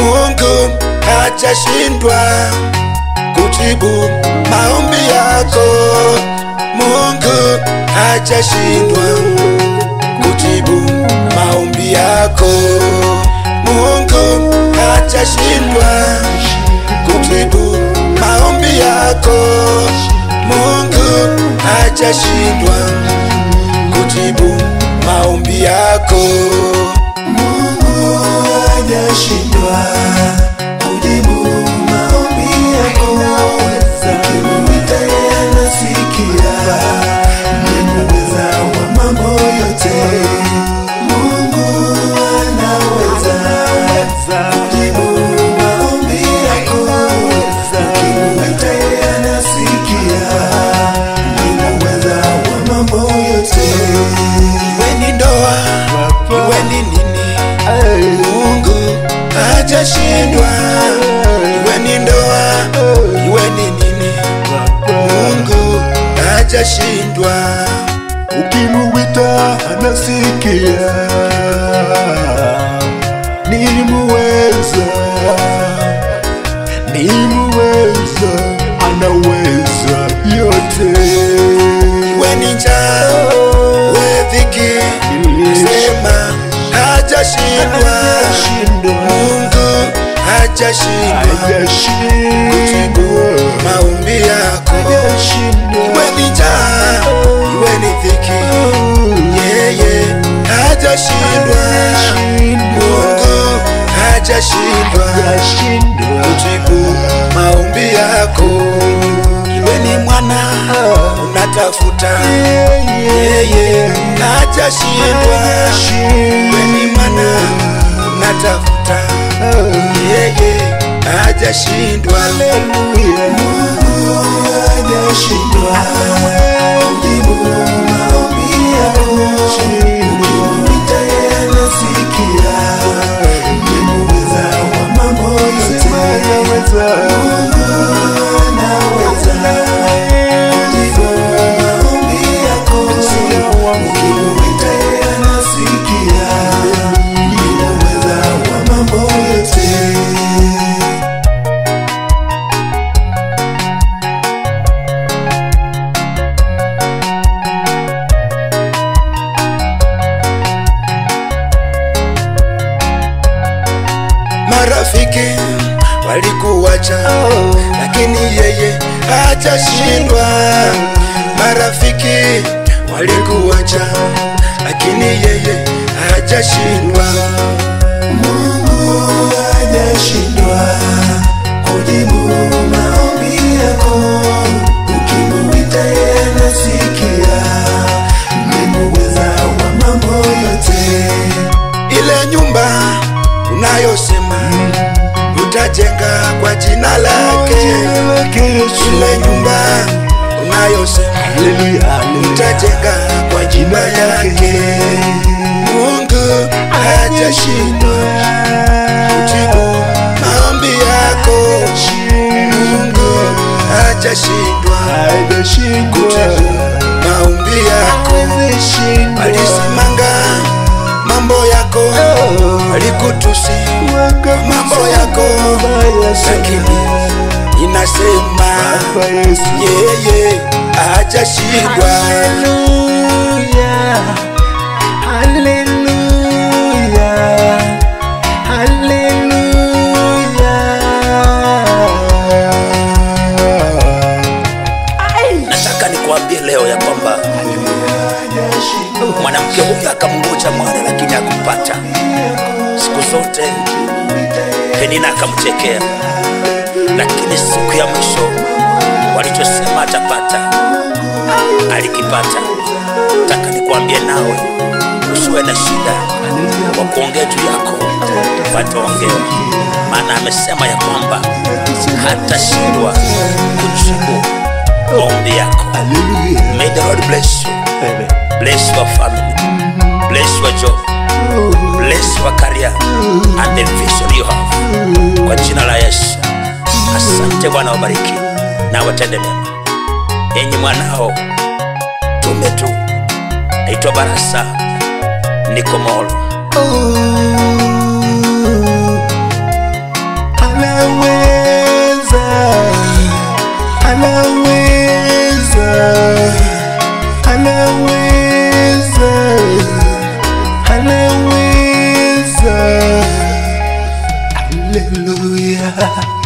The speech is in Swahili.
Mungu hajashindwa kujibu maombi yako. Mungu hajashindwa kujibu maombi yako. Mungu hajashindwa kujibu maombi yako. Mungu hajashindwa kujibu maombi yako. Mungu hajashindwa kujibu maombi yako. Ukimwita yeye anasikia, ni muweza wa mambo yote. Mungu anaweza kujibu maombi yako. Ukimwita yeye anasikia, ni muweza wa mambo yote. Iwe ni ndoa, iwe ni nini, Mungu hajashindwa. Iwe ni ndoa, iwe ni nini, Mungu hajashindwa. ukimuwita anasikia, ni muweza, ni muweza, anaweza yote. Iwe ni njaa, iwe dhiki, sema hajashindwa. Mungu hajashindwa Hajashindwa, maombi yako. Iwe ni njaa, iwe ni dhiki, yeye hajashindwa. Mungu hajashindwa kujibu maombi yako. Iwe ni mwana unatafuta, yeye hajashindwa. Iwe ni mwana unatafuta, yeye hajashindwa. hajashindwa kujibu maombi yako. Ukimwita yeye anasikia, ni muweza wa mambo yote. Mungu anaweza kujibu maombi yako. Ukimwita yeye anasikia, ni muweza wa mambo yote. Marafiki walikuacha, lakini yeye hajashindwa. Marafiki walikuacha, lakini yeye hajashindwa. Mungu hajashindwa kujibu maombi yako. Ukimwita yeye anasikia, ni muweza wa mambo yote. Ile nyumba unayosema utajenga kwa jina lake, ile nyumba unayosema utajenga kwa jina yake. Mungu hajashindwa kujibu maombi yako. Mungu hajashindwa kujibu maombi yako. Alisimanga mambo yako, alikutusi mambo yako, lakini inasema yeye hajashindwa. Nataka nikuambie leo ya kwamba mwanamke huyu akamngoja mwana lakini hakupata. Siku zote Penina akamchekea, lakini siku ya mwisho walichosema atapata alikipata. Nataka nikuambie nawe usiwe na shida wa kuongea juu yako, wataongewa, maana amesema ya kwamba hatashindwa kujibu maombi yako. May the Lord bless you. Bless your family. Bless your job. Bless your career and the vision you have. Kwa jina la Yesu. Asante Bwana wabariki na watende mema. Enyi mwanao tume tu. Naitwa Barasa niko Molo. anaweza, anaweza, anaweza. Haleluya.